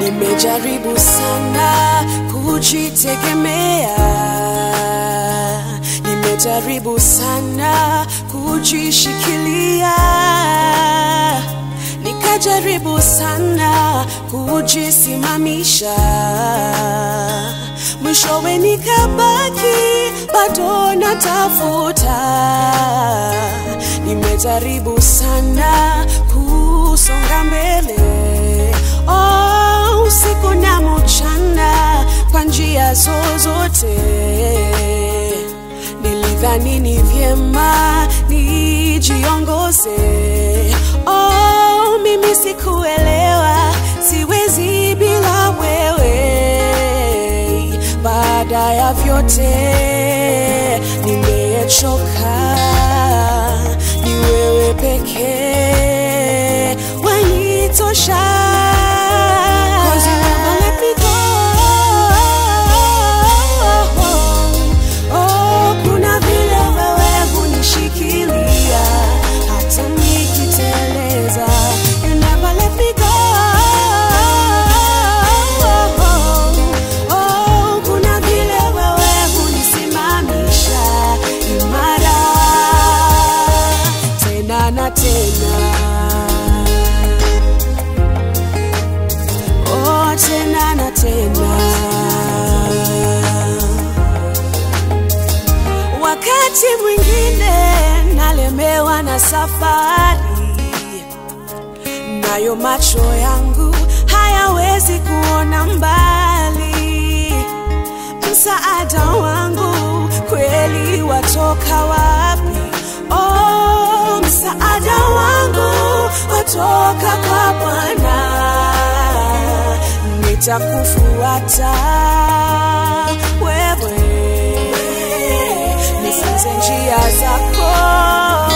Nimejaribu sana kujitegemea, nimejaribu sana kujishikilia, nikajaribu sana kujisimamisha, mwishowe nikabaki bado natafuta. Nimejaribu sana kusonga mbele oh, usiku na mchana kwa njia zozote. Nilidhani ni vyema nijiongoze. Oh, mimi sikuelewa, siwezi bila wewe. Baada ya vyote nimechoka, ni wewe pekee wanitosha. 'Cause you never let me go. Oh, kuna vile wewe hunishikilia hata nikiteleza. You never let me go. Oh, kuna vile wewe hunisimamisha imara tena na tena. Oh, tena na tena. Wakati mwingine nalemewa na safari, nayo macho yangu hayawezi kuona mbali. Msaada wangu kweli watoka wapi? Oh, msaada wangu watoka kwa Bwana nitakufuata wewe, nifunze njia zako